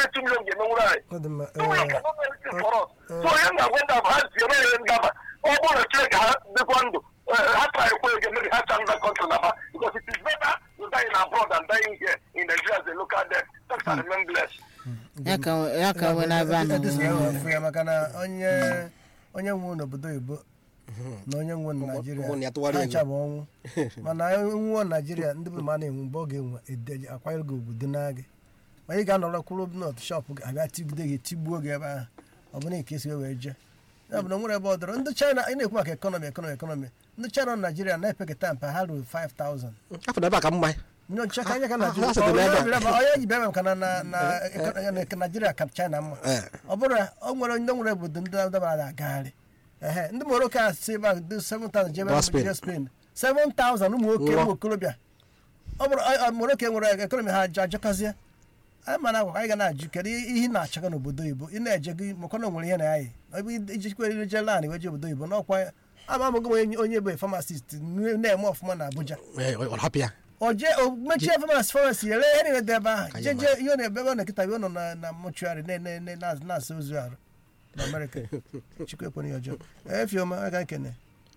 ihe two million ga-emenwuru anyị ọ dị mma two million ee, cannot do anything for us so onye na-agwa ndị abụ ha si eme ihe ngaba ọ bụrụ na chineke ha dịkwa ndụ eh, ha tara ekwe ege maybe ha cha nda country na ba because it is better to die in abroad than dying here in Nigeria as a local death thanks and remain blessed ya ka ya ka nwee na-aba Ed- Edison nọ enwe afụ ya maka na onye onye nwe n'obodo oyibo na onye nwe na naijiria ụmụ ya tụwara ha ego. ncha bụ ọnwụ mana nwụọ naijiria ndị bụ ma na-enwe mgbe ọ ga-enwe ede- akwanyere gị ugwu dị na gị ma ị ga-anọrọ kwụrụ nọt shọpụ gị abịa tigide gị tigbuo gị ebe ahụ ọ bụrụ ka esi wee jee ya bụ na nwere ebe ọ dọrọ ndị china ị na-ekwu maka ekọnọmi ekọnọmi ekọnọmi ndị china nọ naijiria na-epekata mpa ha ruru 5000 afọ na ebe a ka mma nyocha ka anya ka Ha- ha sịrị naijiria n'ebe a. onye ji bịa maka na na na na- naijiria ka china mma Eh. ọ bụrụ na o nwere ndị nwere obodo ndị dabara agagharị ehe ndị morocco a si ebe a dị 7000 jebe Gaa Spain. jee spain 7000 ụmụ nwoke Nwa. ụmụ okorobịa ọ bụrụ ọ- ọ- morocco nwere ekọnọmi ha ajọ ajọkazie anyị mana agwa anyị ga na-ajụ kedu ihe ị na-achọga n'obodo oyibo ị na-eje gị maka na o nwere ihe na anyị ebe ijikwa ire je lan weje obodo oyibo n'ọkwa ama amụgị m onye onye bụ famasist na-eme ọfụma na abuja Ee, ọ ọ hapụ ya o je o mechie famasi famasi ere ihe niile dị ebe ahụ Ka je anyị je ihe ọ na-ebe ebe ọ na-ekịta ọ nọ na na mọchuarị na-asa ozu arụ na amerịka chukwu ekwere ya ọjọọ efioma aga nkene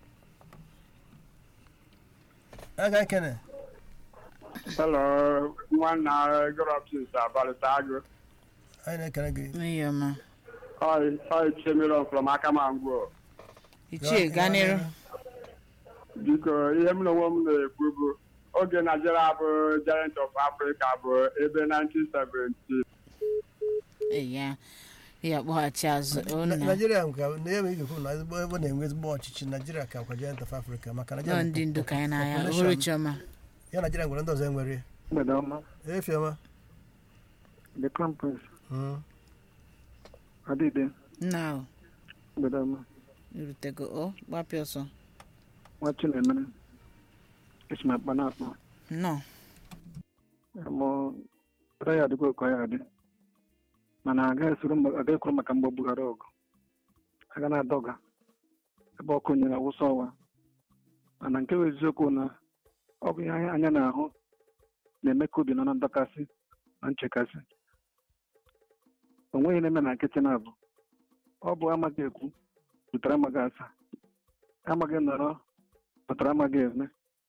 aga nkene Hello, nwanna Gropsis abalịta agụ. anyị na-ekele gị n'ihi ọma Oi, oi Chemiron from Akamangwo. ichie gaa n'iru Biko, ihe m na onwe m na-ekwu bụ oge Nigeria bụ Giant of Africa bụ ebe 1970. Ee, ya ya kpọghachi azụ Na- ụnna naijiria nke na ebe ị ga-ekwu na ezigbo ebe na-enwe ezigbo ọchịchị naijiria ka nkwa giant of africa maka nọ naijiria ndị ndu ka anyị n'anya population- ohuru chiọma ya naijiria nwere ndị ọzọ enwere mgbede ọma efioma the crown prince Mm. adịde nna o mgbede ọma irutego o gbapịa ọsọ nwa chinemere esi m akpa na-akpọ nnọọ mụ ụra ya adịgo ka ya adị mana agaghị esoro mgbe- agaghị ekwuru maka mgbe bughara ọgụ aga na-adọga ebe ọkụ nyere awụsa ọwa mana nke bụ eziokwu na ọ bụ ihe anya anya na-ahụ na-eme ka obi nọ na ndọkasị na nchekasị o nweghị na-eme na nkịtị na-abụ ọ bụ amaghị ekwu pụtara amaghị asa amaghị nọrọ pụtara amaghị eme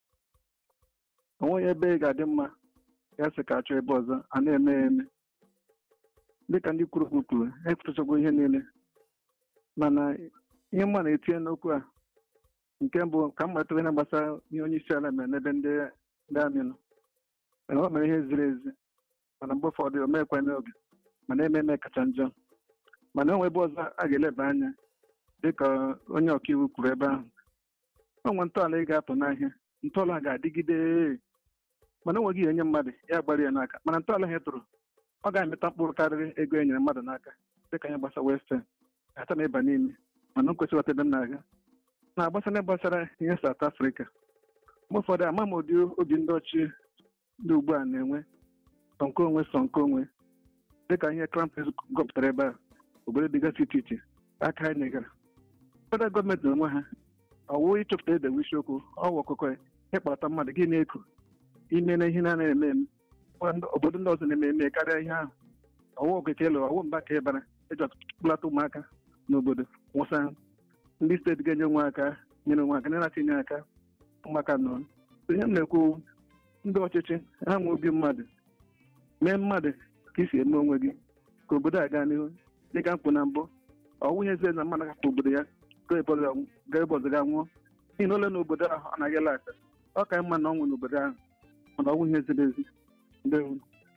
o nweghị ebe ị ga-adị mma ya sị ka achọ ebe ọzọ a na-eme ya eme dịka ndị kwuru okwu kwuru ekwuchago ihe niile mana ihe mma na-etinye n'okwu a nke mbụ ka m matara ihe gbasara ihe onye isi ala mere n'ebe ndị ndị amị nọ Ee, o mere ihe ziri ezi mana mgbe ụfọdụ o meekwa n'oge mana eme eme kacha njọ mana onwe ebe ọzọ a ga-eleba anya dịka onye ọkaiwu kwuru ebe ahụ o nwe ntọala ị ga-atụ n'ahịa ntọala a ga-adịgide mana o nweghị ihe enye mmadụ ya gbara ya n'aka mana ntọala ha tụrụ ọ ga-amịta mkpụrụ karịrị ego e nyere mmadụ n'aka dịka ihe gbasara western ata na ịba n'ime mana o kwesịrị ghọta ebe m na-aga na-agbasa na gbasara ihe South Africa mgbe ụfọdụ ama m ụdị obi ndị ọchị ndị ugbu a na-enwe sọ nke onwe sọ nke onwe dịka ihe krampes gọpụtara ebe a obodo dịgasị iche iche aka ha nyegara federal gọọmenti na onwe ha ọwụ ịchọpụta edewe isiokwu ọwụ ọkụkọ ya ịkpọta mmadụ gị na-eku ime na ihe na-anaghị eme eme Ngwa ndị- obodo ndị ọzọ na-eme eme karịa ihe ahụ ọwụ okeke elu ọwụ mba ka ịbara eji ọtụtụkpụlata ụmụaka n'obodo nwụsa ha. ndị steeti ga-enye onwe aka nyere onwe aka na-atinye aka ụmụaka nọ ihe m na-ekwu ndị ọchịchị ha nwe obi mmadụ mee mmadụ ka isi eme onwe gị ka obodo a gaa n'ihu dịka mkpụ na mbụ ọwụ ihe eze na mmadụ hapụ obodo ya gaa ebe ọzọ gaa ebe ọzọ ga nwụọ n'ihi na ole na obodo ahụ ọ naghị ele aka ọ ka mma na ọ nwụ n'obodo ahụ mana ọwụ ihe ziri ezi ndewo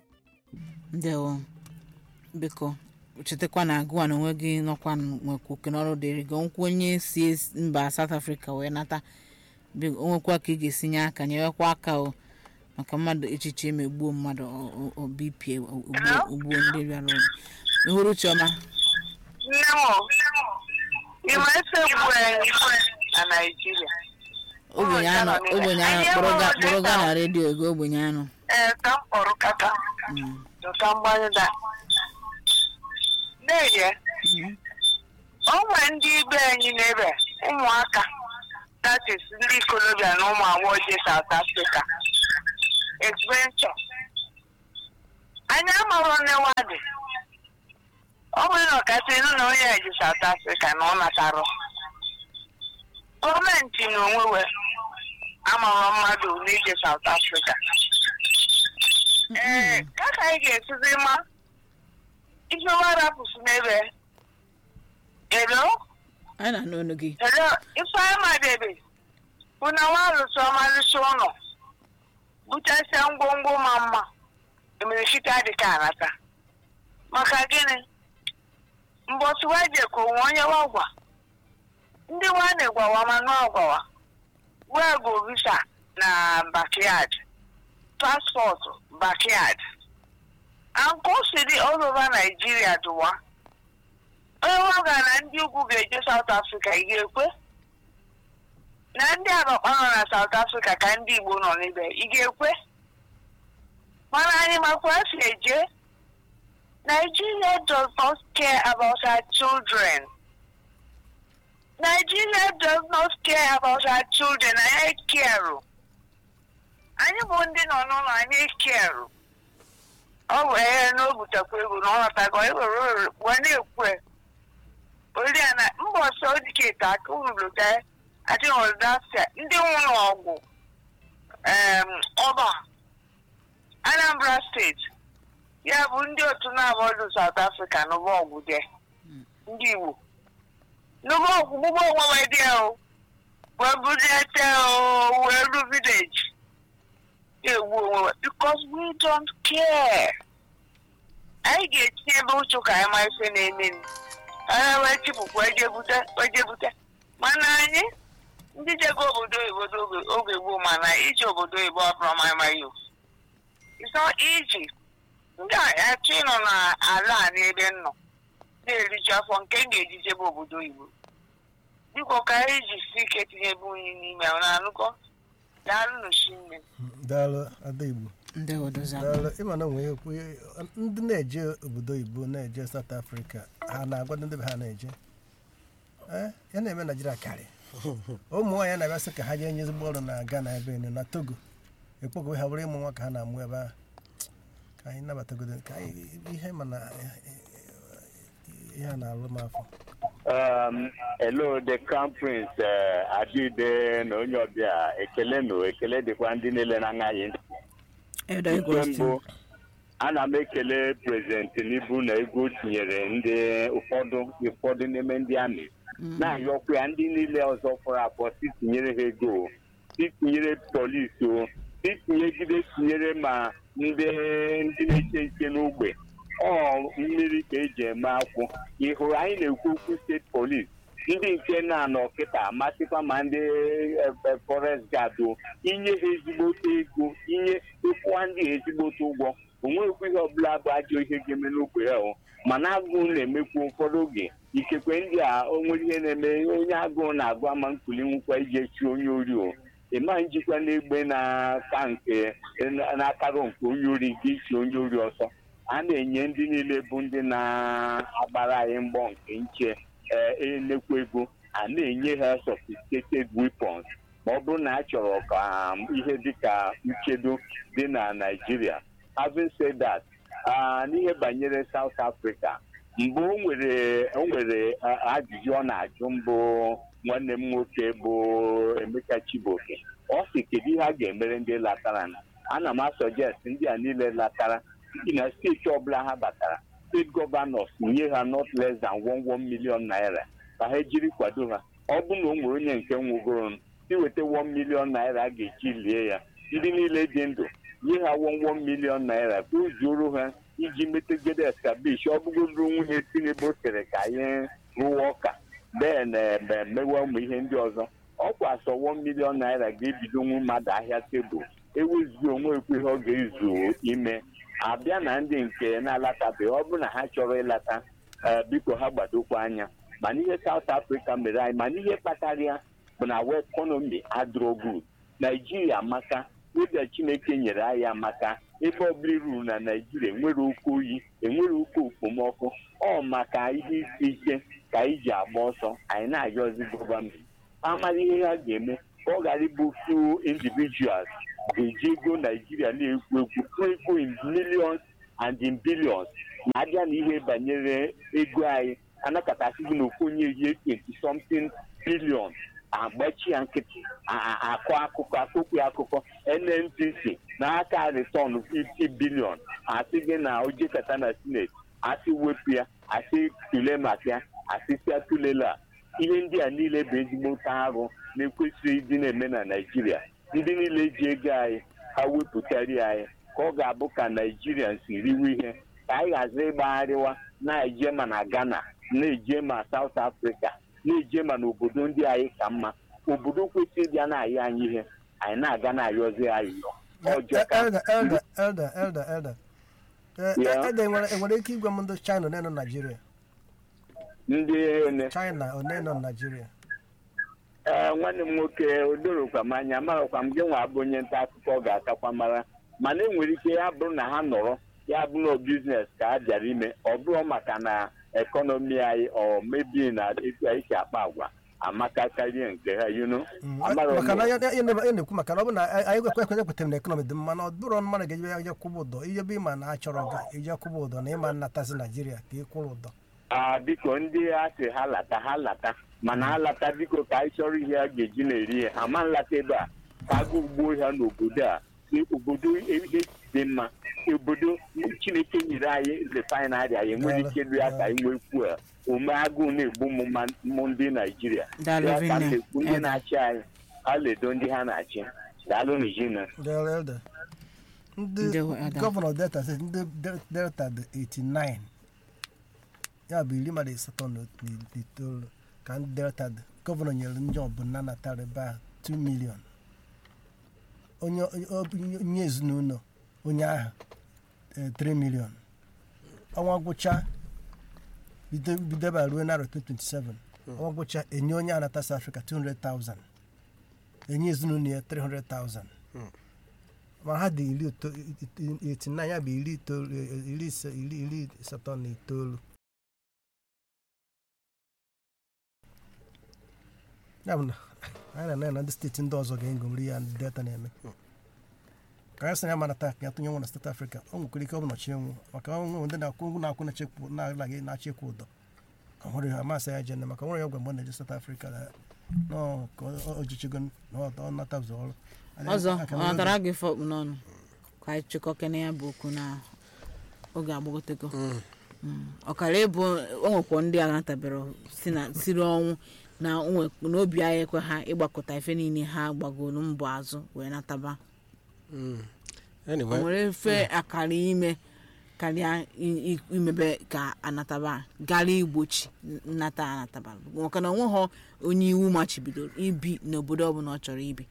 ndewo biko chetakwa na agụwa na onwe gị nọkwa nwekwa oke n'ọrụ dịrị gị nkwa onye si es- mba South Africa wee nata biko o nwekwa ka ị ga-esi nye aka nyewekwa aka o maka mmadụ echiche emegbuo mmadụ o- o- obipie ogbuo ogbuo ndị bịara obi ihuru chiọma nne m ị ma efe egbu anyị na naijiria ogbenye anọ ogbenye anọ kpọrọ ga- kpọrọ ga na redio ego ogbenye anọ ee ka m kpọrọ kata Mm. ka mgbanye da n'ehie Mhm. o nwere ndị ibe anyị n'ebe ụmụaka that is ndị ikolobịa na ụmụ agbọghọ je South Africa adventure anyị amarọ nnewa dị ọ bụrụ na ọkasị nụ na onye a ji South Africa na ọ natarụ gọọmenti na onwe we amara mmadụ n'ije South Africa ee ka ka anyị ga-esizi ma ife warapụsị n'ebe elo anyị na-anụ ọnụ gị elo ife anyị madebe bụ na nwa arụsị ọmalịsị ụlọ buchasịa ngwongwo ma mma emerechite adịka anata maka gịnị mbọsị wejeko onwe onye wagwa ndị nwanne gwawa mana ọgwawa wee go visa na backyard paspọtụ backyard and ka o si dị all over Nigeria dụwa onye waga na ndị ugwu ga-eje South Africa ị ga-ekwe na ndị abakpa nọ na South Africa ka ndị Igbo nọ n'ebe ị ga-ekwe mana anyị makwa si eje Nigeria does not care about our children. Nigeria does not care about our children. Anyị care. Anyị bụ ndị nọ n'ụlọ anyị care. Ọ bụ ihe na o butekwa ego na ọ nọtago ewere wee na-ekwe. Ori ya na mba ọsọ dịka aka unu lụta adịghị ọdasịa ndị nwụrụ ọgwụ em, ọba Anambra steeti ya bụ ndị otu na-abọdụ South Africa n'ụgbọ ọgwụ dị ndị Igbo n'ụgbọ ọgwụ gbugbo onwe wee dị o wee budete o wee ru village egwu onwe we because we don't care anyị ga-etinye ebe uchu ka anyị ma ife na-eme anyị wee chịpụkwa ejebute ejebute mana anyị ndị jego obodo oyibo oge- oge gboo mana ije obodo oyibo ọbụrụ ma amaghị o it's not easy ndị achọ ịnọ n'ala a n'ebe m nọ na-eriju afọ nke m ga-eji jebe obodo oyibo biko ka anyị jisi ike tinyebe unyi n'ime ahụ na-anụkọ daalụ n'osimiri daalụ ada igbo ndị odozi daalụ ịma na onwe ya okwu ndị na-eje obodo oyibo na-eje South Africa ha na-agwa ndị be ha na-eje Eh, ya na-eme Naijiria karị ụmụ nwaanyị na-abịa sị ka ha jee nye ezigbo ọrụ na Ghana ebe enu na Togo ekpokọbe ha bụrụ ịmụ nwa ka ha na-amụ ebe ahụ ka anyị nabatagodo ka anyị ihe mana ihe a na-alụ m afọ Um, hello the crown prince uh, adịde na onye ọbịa ekele nụ ekele dịkwa ndị niile na-aṅaghị ntị edo nke igosti mbụ ana m ekele prezident n'ibu na ego o tinyere ndị ụfọdụ ụfọdụ n'ime ndị amị na-ayọkwa ya ndị niile ọzọ fọrọ afọ si tinyere ha ego si tinyere polisi o si tinyegide tinyere ma ndị ndị na-eche nche n'ogbe ọ mmiri ka eji eme akwụ ị hụrụ anyị na-ekwu okwu steeti polis ndị nke na-anọ kịta amasịkwa ma ndị forest guard o inye ha ezigbote ego inye ịkwụwa ndị ha ezigbote ụgwọ onwekwa ihe ọbụla bụ ajọ ihe ga-eme n'ogbe ya o mana agụụ na-emekwu ụfọdụ oge ikekwe ndị a o nwere ihe na-eme onye agụụ na-agụ ama nkuli nwụkwa iji echi onye ori o ịma njikwa n'egbe na-aka nke na-akarụ nke onye ori nke ichi onye ori ọsọ a na-enye ndị niile bụ ndị na-agbara anyị mgbọ nke nche ee enekwa ego a na-enye ha sophisticated weapons ma ọ bụrụ na a chọrọ ka um, ihe dịka nchedo dị na Naịjirịa having said that ah, n'ihe banyere South Africa mgbe o nwere o nwere ah, ajụjụ ọ na-ajụ mbụ nwanne m nwoke bụ Emeka Chibuoke ọ sị kedu ihe a ga-emere ndị latara ana m asọjest ndị a niile latara n'ihi na steeti ọbụla ha batara steeti gọvanọs nye ha not less than one one million naira ka ha jiri kwado ha ọ bụ na o nwere onye nke nwụgoro si weta one million naira a ga-eji lie ya ndị niile dị ndụ nye ha one one million naira ka o zuoro ha iji metegede eskabish ọ bụgodoro nwunye Tinubu sịrị ka anyị rụwa ọka bee na mewe ụmụ ihe ndị ọzọ ọkwa sọ one million naira ga-ebido nwu mmadụ ahịa tebụl ewezughị onwe ekwe ihe ọ ga-ezu ime abịa na ndị nke na-alatabeghị ọ bụrụ na ha chọrọ ịlata ee biko ha gbadokwa anya mana ihe South Africa mere anyị mana ihe kpatara ya bụ na wa ekọnọmi adịrọ good naijiria amaka ụbịa chineke nyere anyị amaka ebe ọbụla ruru na naijiria enwere oke oyi enwere oke okpomọkụ ọ maka ihe isi ike ka anyị ji agba ọsọ anyị na-ayọzi gọọmenti amara ihe ha ga-eme ka ọ ghara ịbụ few individuals ga-eji ego naijiria na-ekwu ekwu tụọ ego in millions and in billions na-abịa na ihe banyere ego anyị anakọtasị gị na ofu onye ihe 20 something billion agbachi ya nkịtị a- a- akọ akụkọ akụkọ ya akụkọ nnpc na aka return 50 billion asị gị na ojekata na senate asị wepụ ya asị tule maka ya asị sia tulela ihe ndị a niile bụ ezigbo nta arụ na-ekwesịghị ịdị na-eme na naijiria ndị niile ji ego anyị ha wepụtari anyị ka ọ ga-abụ ka naijiria si riwe ihe ka anyị ghazi ịgbagharịwa na-eje ma na ghana na-eje ma south africa na-eje ma n'obodo ndị anyị ka mma obodo kwesịrị ịbịa na-ayị anyị ihe anyị na-aga na-ayọzi ayịyọ ọjọọ ka elda elda elda elda elda Eh, Yeah. elda enwere enwere ike igwe m ndị china one nọ naijiria ndị ene china one nọ naijiria ee nwanne m nwoke odorokwa m anya amarakwa m gị nwa bụ onye nta akụkọ ga-akakwa mara mana enwere ike ya bụrụ na ha nọrọ ya bụrụ na biznes ka a bịara ime ọ bụrụ maka na ekọnọmi anyị ọ mebi na etu anyị si akpa agwa amaka karịa nke ha yuno Mm, maka na ya ya- ya na- ya na-ekwu maka na ọ bụ na anyị ekwe ekwenye kwetara na ekọnọmi dị mma na ọ bụrụ mmadụ ga-eje ya je kwụba ụdọ ihe bụ ịma na a chọrọ gị ije kwụba ụdọ na ịma nnatazi naijiria ka ị kwụrụ ụdọ a biko ndị a sị ha lata ha lata mana ha lata biko ka anyị chọrọ ihe a ga-eji na-eri ihe ha ma nlata ebe a ka aga ugbo ha n'obodo a si obodo ihe dị mma obodo chineke nyere anyị refinarị anyị enwere ike ịrụ ya ka anyị nwee fuel ome agụụ na-egbu m ma- mụ ndị naijiria Daalụ Ya ka m Vinne. na-ekwu ndị Ede. na-achị anyị ha ledo ndị ha na-achị daalụ nijina Del- elda ndị Ndewo, Elda. gọvanọ delta steeti ndị Del- delta dị 89 ya bụ iri mmadụ asatọ na na itoolu ka ndị delta dị gọvanọ nyere ndị ọbụla natara ebe a 2 million onye onye- onye ezinụlọ onye ahụ eh, 3 million ọnwa gwụcha bido bido ebe a ruo narị 2027 ọnwa gwụcha enye onye anata South Africa 200,000 enye ezinụlọ ya 300,000 ma ha dị iri ito- iti- iti na ya bụ iri itoolu iri ise iri iri asatọ na itoolu ya bụ na anyị na na ndị steeti ndị ọzọ ga-egomri ya ndị delta na-eme ka anyị sị na ya mana taa ka ya tụnye nwa na steeti afrịka o nwekwara ike ọ bụ nọchi enwu maka onwe ndị na-akwụ ụgwọ na-akwụ na-echekwu na-alaghị na-achịkwa ụdọ ọ hụrụ ya amasị ya jene maka nwere ya gwa mgbe ọ na-eje steeti afrịka na nọọ ka o- o jichigo na ọ ọ nata ụzọ ọrụ ọzọ Aka ọ na- natara gị fọkpụ n'ọnụ ka anyị chịkọkene ya bụ okwu na oge agbagotego Mm. ọkara ịbụ o nwekwa ndị a natabere si na siri ọnwụ na o nwe- na obi anyị ekwe ha ịgbakọta ife niile ha gbagoro mbọ azụ wee nataba o anyway nwere efe akara ime karịa i- i- imebe ka anataba gara igbochi nnata anataba maka na onweghọ onye iwu machibidoro ibi n'obodo ọbụla ọ chọrọ ibi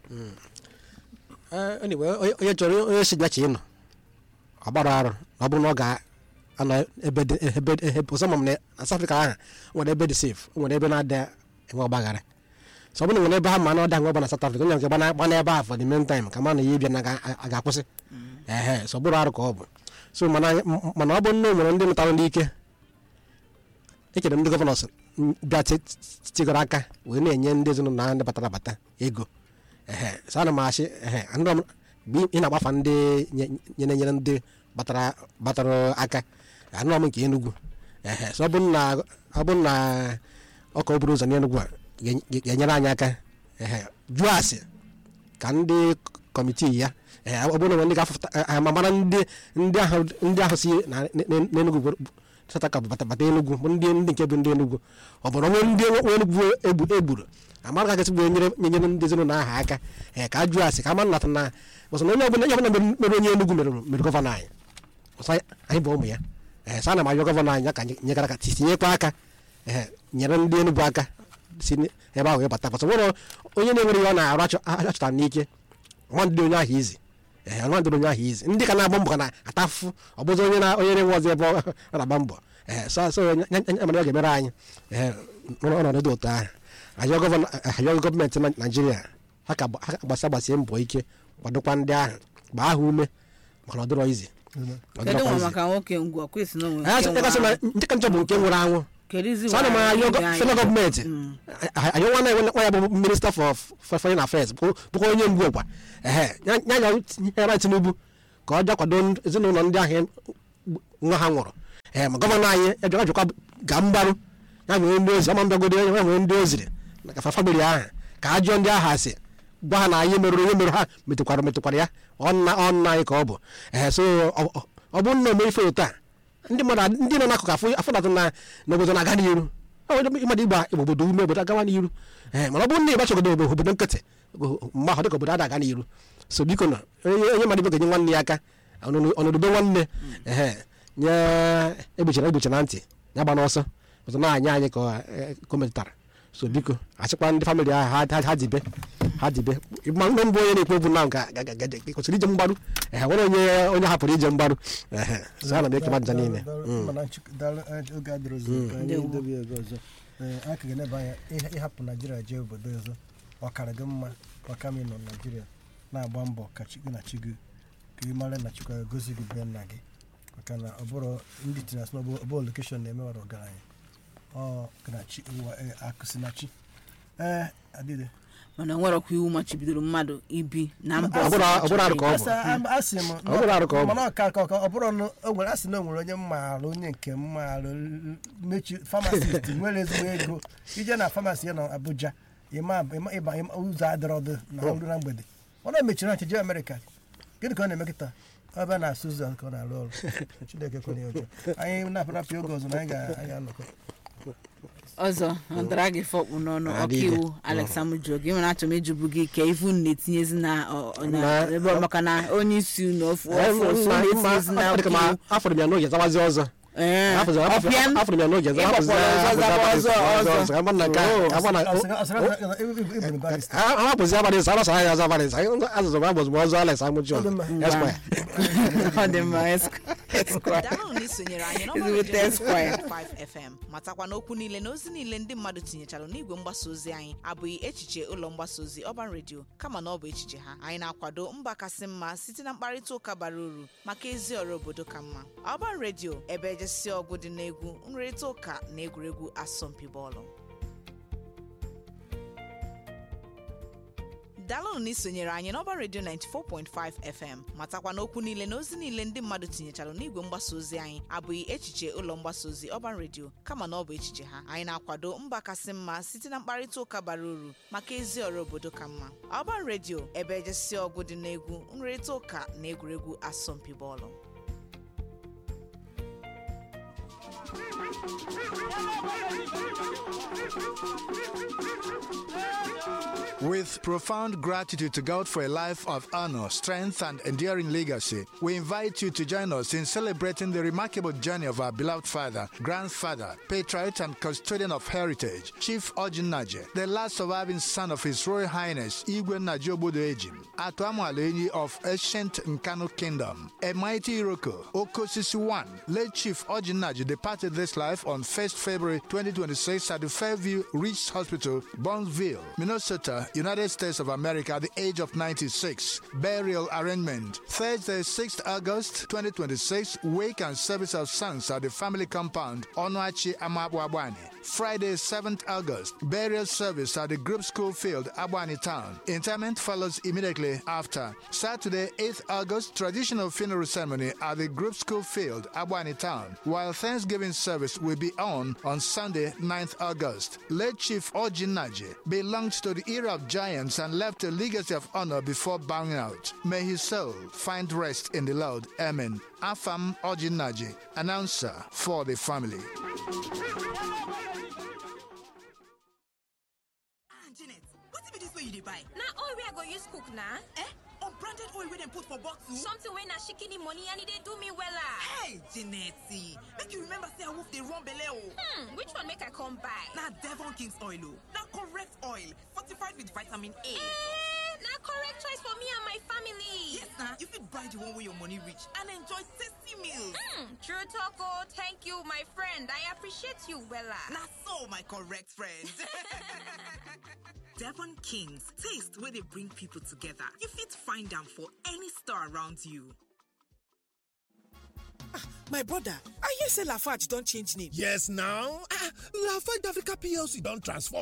Eh, anyway onye onye chọrọ onye si bịachi ịnọ ọgbara arụ na ọ bụrụ na ọ ga-anọ ebe dị ebe ebe ọzọ ma m na na South Africa ahụ nwere ebe dị safe nwere ebe na-ada enwe ọgbaghara so ọ bụrụ na nwere ebe ha ma na ọda nwe ọba na South Africa onye nke gbana gbana ebe ahụ for the main time ka ma na ya ịbịa na ga- a ga-akwụsị ehe so ọ bụrụ arụ ka ọ bụ so mana anyị- mana ọ bụ na o nwere ndị nụtara n'ike echere m ndị gọvanọs bịa ti- ti- tigoro aka wee na-enye ndị ezinụlọ ahụ ndị batara abata ego ehe so ana m asị ehe ndị ọm- mgbe ị na-agbafa ndị nye- nyere nyere ndị batara batara aka anụọ m nke enugwu ehe so ọ bụrụ na ọ bụrụ na ọka oburu ụzọ n'enugwu a ga- ga- ga-enyere anyị aka ehe jụọ asị ka ndị kọmitii ya ehe ọ bụrụ na ndị ga-afụta eh, ma mara ndị ndị ahụ ndị ahụ si na n'enugwu bụ- bụ- sataka bụ bata bata enugwu bụ ndị ndị nke bụ ndị enugwu ọ bụrụ onwe ndị nwe enugwu egbu egburu amara ka gasị bụ nyere nyere ndị ezinụlọ ahụ aka ee ka a jụọ asị ka a mara nata na bụsọ na onye ọbụla onye ọbụla mere- mere onye enugwu mere mere gọvanọ anyị ọsọ anyị- anyị bụ ụmụ ya ee sa na m ayọ gọvanọ anyị ya ka anyị nyegara aka tinyekwa aka ee nyere ndị enugwu aka si n- ebe ahụ ịbata bụsọ nwere onye na-enwere ihe ọ na-arụ achọ- achọtara n'ike nwa ndị onye ahụ izi ee nwa ndị onye ahụ izi ndị ka na-agba mbọ ka na-ata afụfụ ọ bụzi onye na onye na-enwe ọzọ ebe ọ ọ na-agba mbọ ee so so ya ya mere ọ ga-emere anyị ee n'ọnọdụ dị otu ahụ ayọ gọvanọ ayọ gọọmenti na- naijiria ha ka gba- ha ka gbasa gbasie mbọ ike kwadokwa ndị ahụ gbaa ha ume maka na ọ dịrọ izi Ọ kedu dịrọkwa nwa izi. maka nwoke ngwa kwesị na onwe Ee, so- nke ịgasị na nwụrụ anwụ. nke ka njọ bụ nke nwụrụ anwụ Kedizi so ana m nwa ayọ ibe anyị. federal gọọmenti Mm. ayọ nwa na nwa ya bụ minista for for foreign affairs bụ- bụkwa onye mgbu ọkwa ehe ya ya ya tinubu ka ọ bịa kwado ndị- ezinụlọ ndị ahụ nwa ha nwụrụ ee ma gọvanọ anyị ejọka jụkwa ga mgbarụ ya nwere ndị ozi ọma mbịagodo ya nwere ndị oziri na ka famili ahụ ka a jụọ ndị ahụ asị gwa ha na ihe merụrụ ihe merụ ha metụkwara metụkwara ya ọnna ọnna anyị ka ọ bụ ee so ọ- ọ- ọ bụ nna ome ife otu a ndị mmadụ ad- ndị nọ n'akụkụ afọ afọ na-atụ na n'obodo na-aga n'iru ọ bụ ịmadụ igba igbo obodo ume obodo agawa n'iru ee mana ọ bụrụ na ịgbachagodo obodo obodo nkịtị mgbe ahụ dịka obodo ada aga n'iru so biko na onye onye mmadụ ibe ga-enye nwanne ya aka ọnọdụ ọnọdụ be nwanne ehe nye egbochara egbochi na ntị ya gba n'ọsọ ọzọ na-anya anyị ka eh, ka o metụtara so biko achịkwa ndị famịlị ahụ ha- ha- ha dibe ha dibe ma ndị mbụ onye na-ekwu okwu na ga- ga- ga- ga- kwesịrị ije mgbaru ehe nwere onye onye hapụrụ ije mgbaru ehe so ana m ekele nja niile Mm. mana nchịk- daalụ, eh, oge adịrọzi ka anyị Ndewo. dobe ya oge ọzọ Ee, anyị ka ga-eneba anya ịha- ịhapụ naijiria jee obodo ọzọ ọ kara gị mma ọka ma ị nọ naijiria na-agba mbọ ka chi gị na chi gị ka ị mara na chukwu gosi gị be nna gị maka na ọ bụrụ ndị tinye asị na ọ bụ lokeshọn na-emewara ọgaranya ọ gị na chi ụwa eh, akụ si na chi ee adịde mana nwerekwa iwu machibidoro mmadụ ibi na mba Ọ bụrụ- ọ bụrụ arụ ka ọ bụ. Asa- am- asị m Ọ bụrụ arụ ka ọ bụ. mana ọka ka ọ bụrụ na o nwere asị na o nwere onye mmaara onye nke mmaara mechi famasist nwere ezigbo ego ije na famasi ya na abuja ịma ịma- ịba ịma- ụzọ adịrọdụ na ọrụ na mgbede ọ na mechiri ọchị jee amerịka gịnị ka ọ na-eme kịta ọ bịa na-asụ ụzọ ka ọ na-arụ ọrụ chineke kwere ya ọjọọ anyị na-apụrapụ oge ọzọ na anyị ga- anyị ga-anọkọ ọzọ ọ dara gị fọkpụ n'ọnụ Adịghị. ọkaiwu alex amuju gị nwere achọm ịjụbụ gị ka ivu na-etinyezi na ọ- ọ- na- Na- ebe ọ- maka na onye isi unu ofu Ee, ofu ofu mma- na-etinyezi na mma- ọ dị ka ma ọkaiwu afọrọ m ya n'oge zawazi ọzọ Ee, Afọzọ- afọ- ọpịa m? afọrọ m ya n'oge zawazi Ịgbakwara ọzọ, zaba ọzọ, ọzọ. ka mma na nke a, Oh. ka mma na- Asị- asị- asị- asị- ịbụ barista ha bụzi abalị sa arasa ya azụ abalị sa azụzụ m abụzụ m ọzọ alex amụchi Ọ dị mma. esquire ọ dị mma Esq- Esquire. daalụ na isonyere anyị Ezigbote Esquire. 5 fm matakwa na okwu niile na ozi niile ndị mmadụ tinyechara n'igwe mgbasa ozi anyị abụghị echiche ụlọ mgbasa ozi ọban redio kama na ọ bụ echiche ha anyị na-akwado mba kasị mma site na mkparịta ụka bara uru maka ezi ọrụ obodo ka mma ọban redio ebe ejesi ọgụ dị n'egwu nrịrịta ụka na egwuregwu asọmpi bọọlụ daalụnụ na isonyere anyị n'ọba redio 94.5 fm matakwa na okwu niile na ozi niile ndị mmadụ tinyechara n'igwe mgbasa ozi anyị abụghị echiche ụlọ mgbasa ozi ọban redio kama na ọ bụ echiche ha anyị na-akwado mba kasị mma site na mkparịta ụka bara uru maka ezi ọrụ obodo ka mma ọban redio ebe ejesi ọgụ dị n'egwu nrịrịta ụka na egwuregwu asọmpi bọọlụ With profound gratitude to God for a life of honor, strength, and enduring legacy, we invite you to join us in celebrating the remarkable journey of our beloved father, grandfather, patriot, and custodian of heritage, Chief Ojin Naje, the last surviving son of His Royal Highness Igwe Najobodo Ejim, Atuamu Alenyi of ancient Nkanu Kingdom, a mighty Iroko, Okosisi One, late Chief Ojin Naje departed this life on 1st February 2026 at the Fairview Reach Hospital, Burnsville, Minnesota, United States of America at the age of 96. Burial arrangement Thursday, 6th August 2026, wake and service of sons at the family compound, Onoachi Amabwabwani. Friday, 7th August, burial service at the group school field, Abwani Town. Interment follows immediately after. Saturday, 8th August, traditional funeral ceremony at the group school field, Abwani Town, while Thanksgiving service will be on on Sunday, 9th August. Late Chief Ojin Naji belonged to the era of giants and left a legacy of honor before bowing out. May his soul find rest in the Lord. Amen. Afam Ojin Naji, announcer for the family. ah janet wetin be dis wey you dey buy na oil wey i go use cook na eh unbranded oil wey dem put for bottle something wey na shikini money and e dey do me wella hey janet make you remember say awoof dey run belle o hmm which one make i come buy na devon king's oil o na correct oil fortified with vitamin a eh na correct choice for me and my family yes na you fit buy the one wey your money reach and enjoy tasty meals hmm true talk o thank you my friend i appreciate you wella na so my correct friend devon king's taste wey dey bring people together you fit find am for any store around you my brother i hear say lafarge don change name yes now ah lafarge africa plc don transform come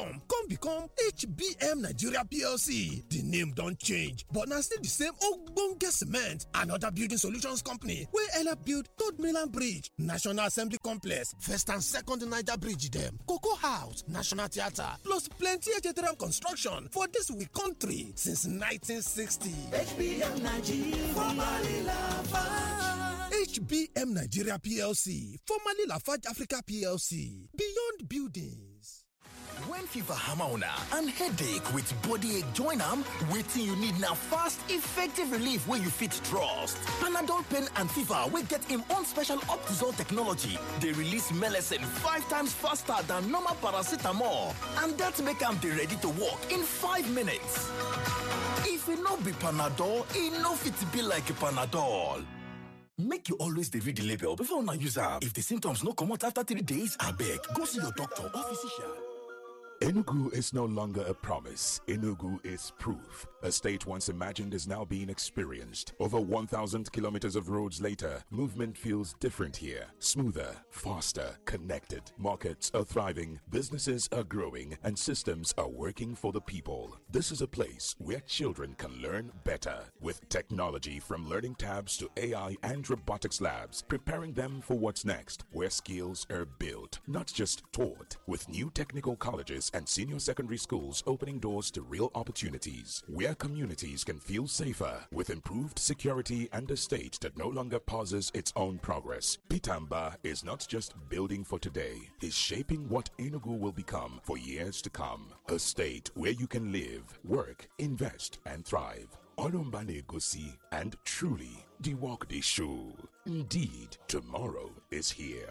come become hbm nigeria plc di name don change but na still di same ogbonge cement and oda building solutions company wey help build third mainland bridge national assembly complex first and second niger bridge dem cocoa house national theatre plus plenty ejeteram construction for dis we country since 1960 HBM Nigeria, formerly Lafarge. HBM Nigeria PLC, formerly Lafarge Africa PLC, Beyond Buildings. When fever hammer on and headache with body ache join am, wetin you need na fast, effective relief wey you fit trust. Panadol pain and fever wey get im own special Optizol technology dey release melecine five times faster than normal paracetamol and dat make am dey ready to work in five minutes. If e no be Panadol, e no fit be like Panadol. Make you always dey read the label before una use am. If the symptoms no comot after three days, abeg go see your doctor or physician. Enugu is no longer a promise. Enugu is proof. A state once imagined is now being experienced. Over 1,000 kilometers of roads later, movement feels different here. Smoother, faster, connected. Markets are thriving, businesses are growing, and systems are working for the people. This is a place where children can learn better with technology from learning tabs to AI and robotics labs, preparing them for what's next, where skills are built, not just taught, with new technical colleges and senior secondary schools opening doors to real opportunities, where communities can feel safer with improved security and a state that no longer pauses its own progress. Pitamba is not just building for today, is shaping what Enugu will become for years to come. A state where you can live, work, invest, and thrive. Olumbane Gosi, and truly, the walk the show. Indeed, tomorrow is here.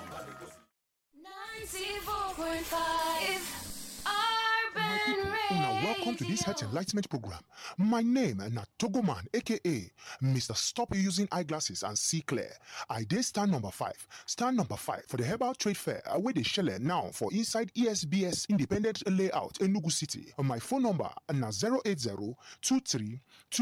94.5 Urban Now, welcome to this health enlightenment program. My name na Togoman, aka Mr. Stop Using Eyeglasses and See Clear. I did stand number five. Stand number five for the Herbal Trade Fair where they shell now for inside ESBS Independent Layout Enugu City. My phone number na 080 23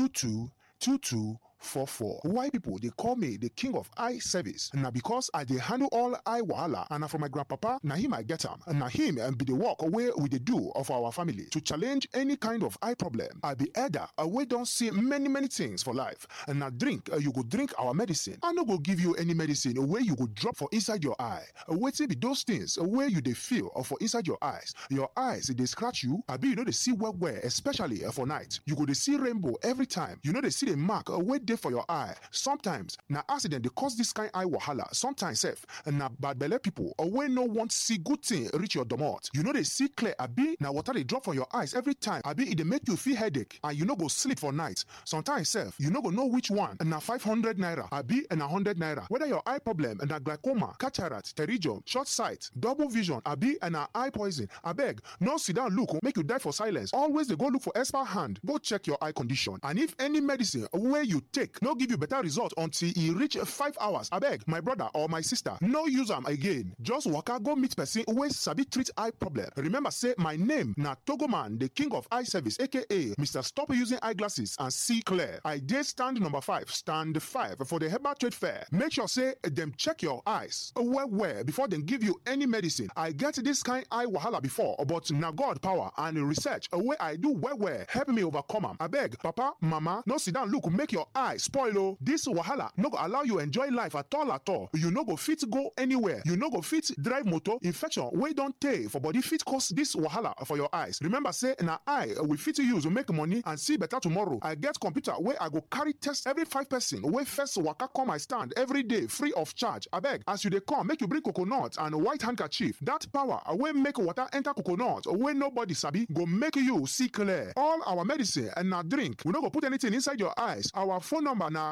22 22 44. Why people they call me the king of eye service? Now because I they handle all eye wahala and na from my grandpapa, na him I get him. And na him and be the work away with the do of our family to challenge any kind of eye problem. I be elder, we don't see many many things for life. And now drink, uh, you go drink our medicine. I no go give you any medicine where you go drop for inside your eye. Wait till be those things where you they feel or for inside your eyes. Your eyes they scratch you. I be you know they see well where especially uh, for night. You go they see rainbow every time. You know they see the mark uh, where dey for your eye sometimes na accident dey cause this kind eye wahala sometimes sef na bad belle people or wey no want see good thing reach your domot you no dey see clear abi na water dey drop from your eyes every time abi e dey make you feel headache and you no go sleep for night sometimes sef you no go know which one na five hundred naira abi na hundred naira whether your eye problem na glaucoma cataract pterygium short sight double vision abi na eye poison abeg no sit down look make you die for silence always dey go look for expert hand go check your eye condition and if any medicine wey you take no give you better result until e reach five hours abeg my brother or my sister no use am again just waka go meet person wey sabi treat eye problem remember say my name na togoman the king of eye service aka mr stop using eyeglasses and see clear i dey stand number five stand five for the herbal trade fair make sure say dem check your eyes well well before dem give you any medicine i get this kind eye wahala before but na god power and research wey i do well well help me overcome am abeg papa mama no sit down look make your eye spoil o this wahala no go allow you enjoy life at all at all you no go fit go anywhere you no go fit drive motor infection wey don tey for body fit cause this wahala for your eyes remember say na eye we fit use make money and see better tomorrow i get computer wey i go carry test every five person wey first waka come my stand every day free of charge abeg as you dey come make you bring coconut and white handkerchief that power wey make water enter coconut wey nobody sabi go make you see clear all our medicine and na drink we no go put anything inside your eyes our phone number na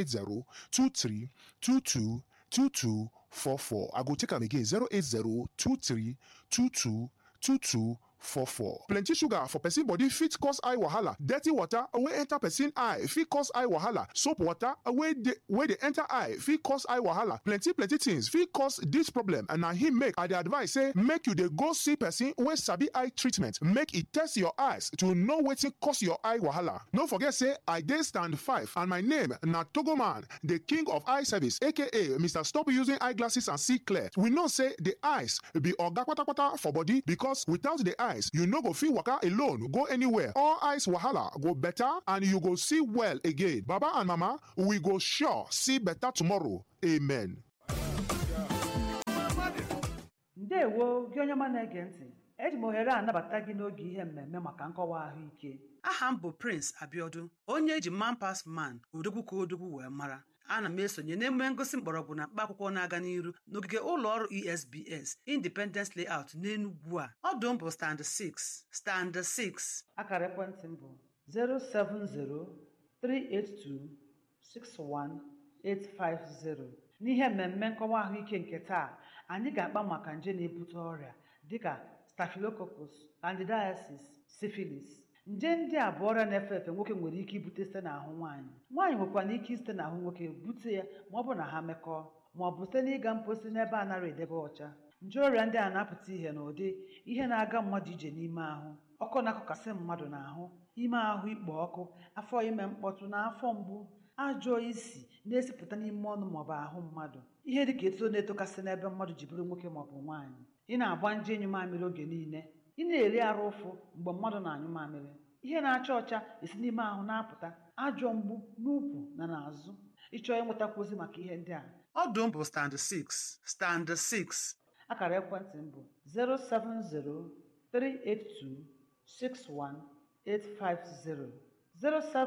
080-2322-2244. I go take am again 080-2322-2244. plenty sugar for person body fit cause eye wahala dirty water wey enter person eye fit cause eye wahala soap water wey dey wey dey enter eye fit cause eye wahala plenty plenty things fit cause dis problem and na him make i dey advise say make you dey go see person wey sabi eye treatment make e test your eyes to know wetin cause your eye wahala no forget say i dey stand five and my name na togoman the king of eye service aka mr stop using eyeglasses and see clear we know say the eyes be oga kpatakpata for body because without the eye eyes you no go fit waka alone go anywhere all eyes wahala go better and you go see well again baba and mama we go sure see better tomorrow amen. ndewo gị onye ọma na-ege ntị eji m ohere a anabata gị n'oge ihe mmemme maka nkọwa ahụike aha m bụ prince abiodun onye eji man pas man odogwu ka odogwu wee mara ana m esonye n'emume ngosi mgbọrọgwụ na mkpa akwụkwọ na-aga n'iru n'ogige ụlọ ọrụ esbs independence layout n'enugwu a ọdụ m bụ stand 6 stand 6 akara ekwentị m bụ 07038261850 n'ihe mmemme nkọwa ahụike nke taa anyị ga-akpa maka nje na-ebute ọrịa dịka staphylococcus candidiasis syphilis nje ndị a bụ ọrịa na-efe efe nwoke nwere ike ibute site n'ahụ nwaanyị nwaanyị nwekwara ike site n'ahụ nwoke bute ya ma ọ bụ na ha mekọọ ma ọ bụ site n'ịga mposi n'ebe a nara edebe ọcha nje ọrịa ndị a na-apụta ihe n'ụdị ihe na-aga mmadụ ije n'ime ahụ ọkụ na-akụkasị mmadụ n'ahụ ime ahụ ikpo ọkụ afọ ime mkpọtụ na afọ mgbu ajọ isi na-esipụta n'ime ọnụ maọbụ ahụ mmadụ ihe dịka eto na-etokasị n'ebe mmadụ ji bụrụ nwoke maọbụ nwaanyị ị na-agba nje ịnyụ mamịrị oge niile ị na-eri arụ ụfụ mgbe mmadụ na-anyụ mamịrị ihe na-acha ọcha esi n'ime ahụ na-apụta ajọ mgbu n'ukwu na n'azụ ịchọọ ịnwetakwu ozi maka ihe ndị a ọdụ m bụ stand 6 stand 6 akara ekwentị m bụ 07038261850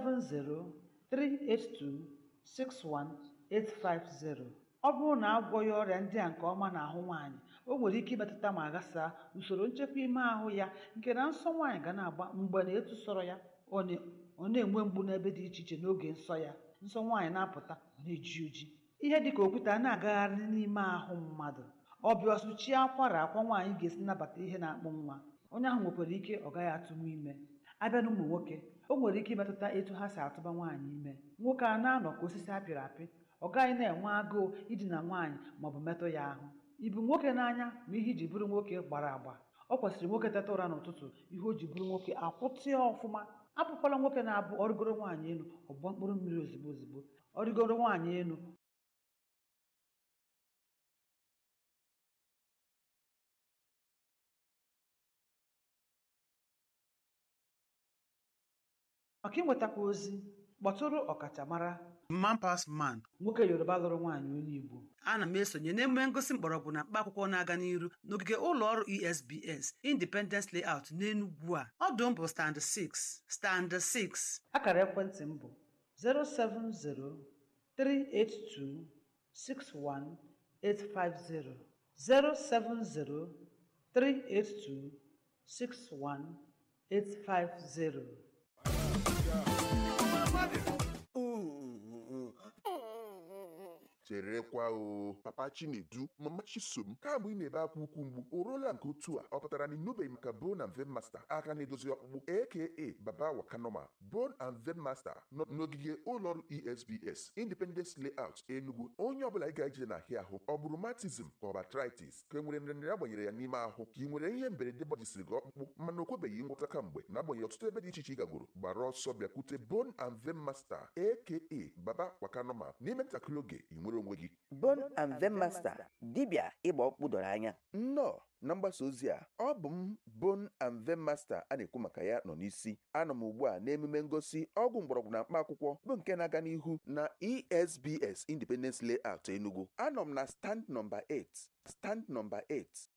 07038261850 ọ bụrụ na agwọghị ọrịa ndị a nke ọma n'ahụ nwaanyị o nwere ike imetụta ma ghasaa usoro nchekwa ime ahụ ya nke na nsọ nwaanyị ga na-agba mgbe na etu sọrọ ya ọ na-enwe mgbu n'ebe dị iche iche n'oge nsọ ya nsọ nwaanyị na-apụta ọ na-eji oji ihe dịka okwute a na-agagharị n'ime ahụ mmadụ ọbịa ọsụchie akwara akwa nwaanyị ga-esi nabata ihe na-akpụ nwa onye ahụ nwekwara ike ọ gaghị atụnwu ime abịa na ụmụ nwoke o nwere ike imetụta etu ha si atụba nwaanyị ime nwoke a na-anọ ka osisi apịrị apị ọ gaghị na-enwe agụụ idina nwaanyị maọbụ metụ ya ahụ ibu nwoke n'anya ma ihe iji bụrụ nwoke gbara agba ọ kwesịrị nwoke teta ụra n'ụtụtụ ihe o ji bụrụ nwoke akwụtịa ọfụma apụkwala nwoke na-abụ ọrịgoro nwaanyị elu ọgbọ mkpụrụ mmiri ozigbo ozigbo ọrịgoro nwaanyị elu maka ịnwetakwa ozi kpọtụrụ ọkachamara man pas man nwoke yoruba lụrụ nwaanyị onye igbo ana m esonye n'emume ngosi mgbọrọgwụ na mkpa akwụkwọ na-aga n'iru n'ogige ụlọ ọrụ esbs independence layout n'enugwu a ọdụ m bụ stand 6 stand 6 akara ekwentị m bụ 07038261850 07038261850 cherekwa o papa chinedu mama chisom kamgbe ị na-ebe akwa ukwu mgbu o ruola nke otu a ọ pụtara na ịnụbeghị maka bone and vein master aka na-edozi ọkpụkpụ aka baba wakanoma bone and vein master nọ n'ogige ụlọọrụ esbs independence layout enugu onye ọbụla ị ga-eje na ahịa ahụ ọ bụrụ matism ka ọ bụ arthritis ka e nwere nrịnrịa agbanyere ya n'ime ahụ ka ị nwere ihe mberede gbajisiri gị ọkpụkpụ mana o kwebeghị ngwọta kamgbe na-agbanyeghị ọtụtụ ebe dị iche iche ị gagoro gbara ọsọ bịakwute bone and vein master aka baba wakanoma n'ime ntakịrị oge ị nwere onwe gị Bone and Vein Master dibịa ịgba ọkpụ doro anya nnọọ na mgbasa ozi a ọ bụ m Bone and Vein Master a na-ekwu maka ya nọ n'isi anọ m ugbu a n'emume ngosi ọgwụ mgbọrọgwụ na mkpa akwụkwọ bụ nke na-aga n'ihu na esbs independence layout enugu anọ m na stand nọmba 8 stand nọmba 8